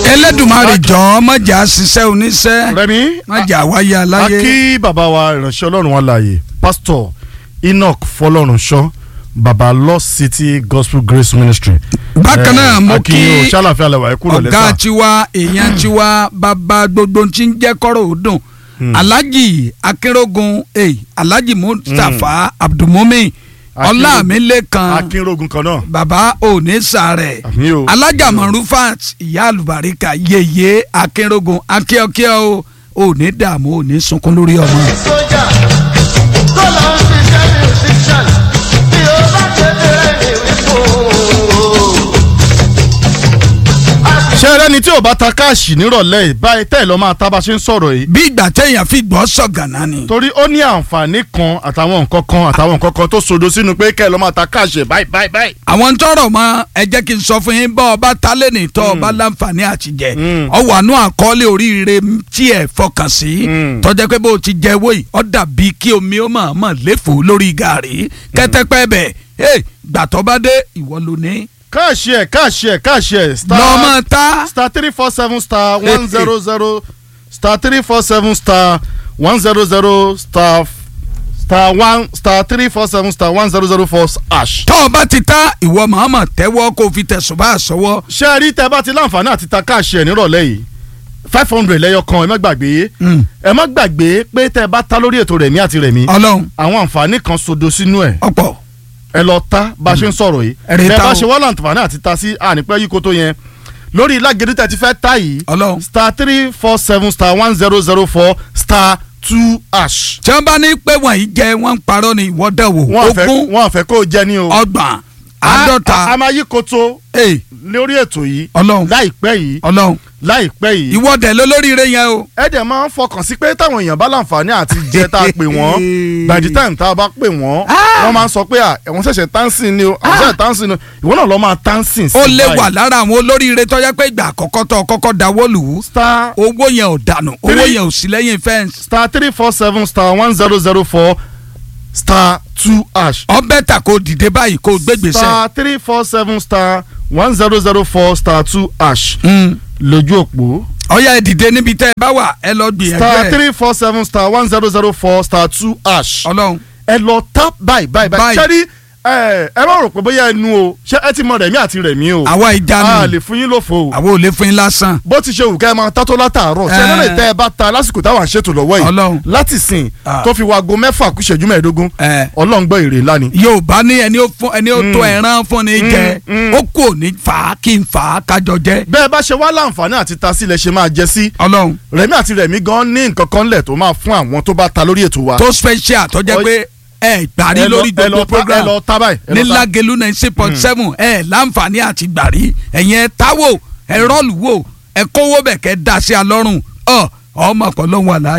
Elédùmarè jọ̀ọ́ má jà ṣiṣẹ́ oníṣẹ́ Rẹ̀mí má jà wáyé a aláyé. kí bàbá wa ìránṣẹ́ ọlọ́run wa láàyè pásítọ̀ Enoch Fọlọ́runṣọ́ bàbá Lost City Gospel Grace Ministry. bákan náà mo kí akínyìn o ṣàlàfíà lẹwà ẹ kúrò ọ̀gá lẹ́sà. tiwa èèyàn tiwa bàbá gbogbo tí ń jẹ́ kọ́rọ̀ ó dùn alhaji akérògùn eh, alhaji mustapha abdulmumin ọlámilẹ́kan akínrógun kan náà. bàbá òní sàrẹ̀ àmì o. alájà marufat ìyá àlùbáríkà yèyé akérògùn akíọ́kíọ́ o òní dààmú òní sunkún lórí ọmọ. sójà tó lọ ń ṣiṣẹ́ musician bí ó bá kékeré ní wípò. ṣé ẹrẹ́ni tí ò bá ta káàṣì nírọ̀lẹ́ yìí báyìí tẹ́ ẹ̀ lọ́ máa ta bá ṣe ń sọ̀rọ̀ yìí. bí ìgbà téèyàn fi gbọ́ sọ̀gànà ni. torí ó ní àǹfààní kan àtàwọn nǹkan kan àtàwọn nǹkan kan tó sodo sínú pé kẹ́ ẹ̀ lọ́ máa ta káàṣì báyìí báyìí báyìí. àwọn tọrọ mọ ẹ jẹ́ kí n sọ fún yín bá ọba tálẹ̀ nìtọ́ ọba láǹfààní àtijẹ́ Mm. ọwọ́ àánú àkọọ́lẹ̀ oríire tí ẹ fọkàn sí Mm. tọ́jà pé bó o ti jẹ owó yìí ọ dàbí kí omi ó mọ̀ mọ̀ léfò lórí gàrí kẹ́tẹ́pẹ́ bẹ̀ ẹ gbàtọ́ bá dé ìwọ ló ní. káàṣì ẹ̀ káàṣì ẹ̀ káàṣì ẹ̀ lọ́mọ ta star three four seven star one zero zero star three four seven star one zero zero star star one star three four seven star one zero zero four hash. tọ́ ọ bá ti ta ìwọ màmá tẹ́wọ́ kó o fi tẹ̀sùn bá a sọ́wọ́. ṣé ẹ rí tẹ bá ti láǹfààní àti ta káàṣì ẹ̀ nírọ̀lẹ́ yìí five hundred lẹ́yọ kan ẹ má gbàgbé Mm. ẹ má gbàgbé pé tẹ bá ta lórí ètò Rẹ̀mí àti Rẹ̀mí ọlọ́run àwọn àǹfààní kan sodo sínú ẹ̀ ọ̀pọ̀ ẹ lọ ta bá a ṣe ń sọ̀rọ̀ yìí Ẹ rí tẹ ta bá o. ṣe wá láǹfààní àti ta sí ànípẹ́ yìí kó tó yẹn lórí lágẹ̀dẹ̀ tẹ ti fẹ́ ta yìí ọlọ́run. star three four seven star one zero zero four star two hash. tí wọ́n bá ní pé wọ̀nyí jẹ́ wọ́n ń parọ́ ni ìwọ dẹ̀ wò wọ́n àfẹ́ ogún wọ́n àfẹ́ kó o jẹ ní o. ọgbọ̀n A- a- a àádọ́ta máa yí koto ee lórí ètò yìí ọlọ́run láìpẹ́ yìí ọlọ́run láìpẹ́ yìí. ìwọ dẹ̀ lólóríire yẹn o. ẹ dẹ̀ máa ń fọkàn sí pé táwọn èèyàn bá láǹfààní àti jẹ tá a pè wọ́n by the time tá a bá pè wọ́n wọ́n máa ń sọ pé à ẹ̀wọ̀n ṣẹ̀ṣẹ̀ tánsìn ni o àwọn ṣẹ̀ṣẹ̀ tánsìn ni o ìwọ náà lọ máa tánsìn sí ó lè báyìí. wà lára àwọn olóríire tó yẹ pé ìgbà àkọ́kọ́ tó kọ́kọ́ dáwọ́ lù ú star owó yẹn ò dànù owó Three. yẹn ò sí lẹ́yìn fẹ́ǹsì star three four seven star one zero zero four star two hash ọbẹ̀ tà kó dìde báyìí kó gbégbèsè. star three four seven star one zero zero four star two hash Mm. lójú òpó ọ̀yá ẹ̀ dìde níbi tẹ́ ẹ bá wà ẹ lọ gbìyànjú star ẹ̀ three four seven star one zero zero four star two hash ọlọ́run ẹ lọ tap báyìí báyìí báyìí Báyìí. ṣé rí ẹ ẹ má rò pé bóyá ẹnu o ṣé ẹ ti mọ Rẹ̀mí àti Rẹ̀mí o àwa a ìjánu lè fún yín lófo o àwa ò lè fún yín lásán bó ti ṣe wù ká ẹ máa tátó látàárọ̀ ṣé ẹ lè tẹ ẹ bá ta lásìkò táwọn àṣetò lọ́wọ́ yìí Ọlọ́run. láti sìn Ah. tó fi wago mẹ́fà kú ìṣẹ́jú mẹ́ẹ̀ẹ́dógún ẹ̀ Ọlọ́run gbọ́ èrè ńlá ni. yorùbá ní ẹni ó fún ẹni ó tó Mm. ẹran fún ni jẹ mm. ó kù ní fà á kí n fà á kájọ jẹ bẹ́ẹ̀ bá ṣe wá láǹfààní àti ta sílẹ̀ ṣe máa jẹ sí ọlọ́run Rẹ̀mí àti Rẹ̀mí gan ní nǹkan kan lẹ̀ tó máa fún àwọn tó bá ta lórí ètò wa. tó special tó jẹ́ Ọ- pé ẹ gbàrí Ẹ lọ- lórí ẹ lọ gbogbo ta- ẹ program lọ ta báyìí. ẹ ní lọ ta. lágẹ̀lú ninety point seven ẹ láǹfààní àti gbàrí ẹ̀yẹn táwò ẹ rọ́ọ̀lù wò ẹ kówó bẹ̀ kẹ́ da sí alọ́rùn ọ ọmọ ọ̀pọ̀ lọ́hùn àlàyé.